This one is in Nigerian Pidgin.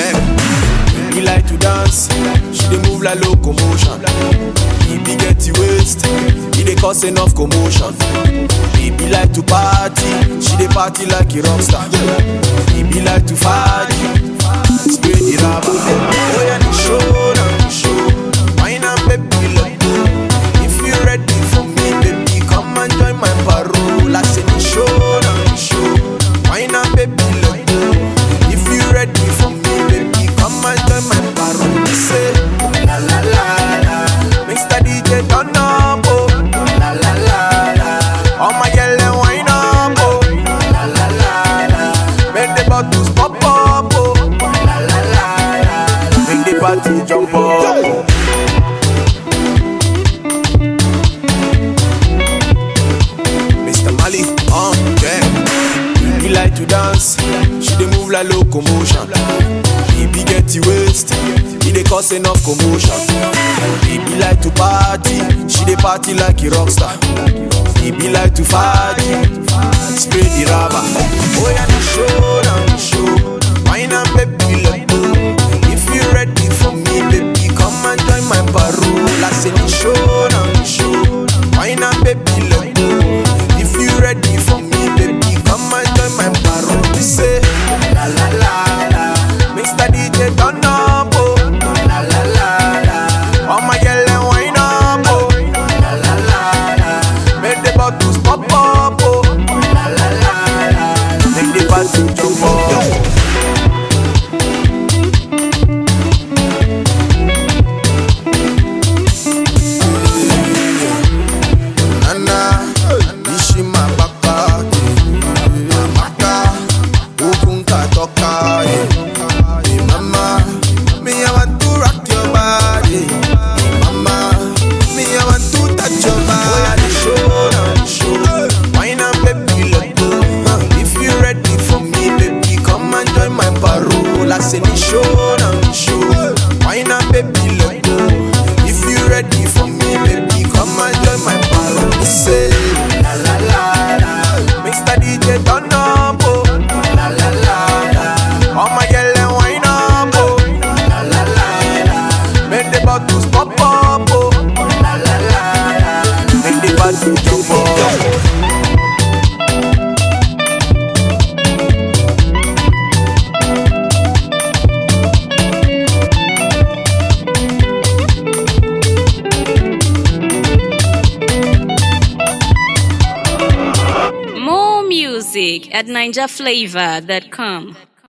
yeah. He like to dance, she dey move like locomotion. He be get the waist, he dey cause enough commotion. He be like to party, she dey party like a rock star. He be like to party, spray the rubber. Oh yeah, the show, now the show. Wine and baby, let go. If you ready for me, baby, come and join my parole. I say the show, now the show. Wine and baby, let go. If you ready for me, baby, come and join my parole. Say la la la la. Mr. DJ turn up, oh. La la la la. All my yellow wine up, oh. La la la la. Make the bottles pop up, oh. La la la la. Make the party jump up. Mr. Mali, uh, yeah. He like to dance, she dey move like locomotion. He be get the waist, he dey cause enough commotion. He be like to party, she dey party like a rock star. He be like to party, spray the rubber. Oh yeah, the show, now the show. Wine and baby, let go. If you ready for me, baby, come and join my parole. I say the show, now the show. Wine and baby, let go. If you ready for me, baby, come and join my parole. We say la la la la. Mr. DJ turn up, oh. La la la la. All my girl and wine up, oh. La la la la. Make the bottles pop up, oh. La la la la. Make the party jump up. Nana, Nishima Baka, Maka, Ukunka Toka, hey mama, me I want to rock your body, hey mama, me I want to touch your body. Show, now show, wine and baby let go. If you ready for me, baby, come and join my parole. I say the show, now the show, wine and baby let go. If you ready for me, baby, come and join my parole. Say la la la la, Mr. DJ turn up, oh. La la la la, all my girl and wine up, oh. La la la la, make the bottles pop up, oh. La la la la, make the party jump up. More music at NinjaFlavor.com.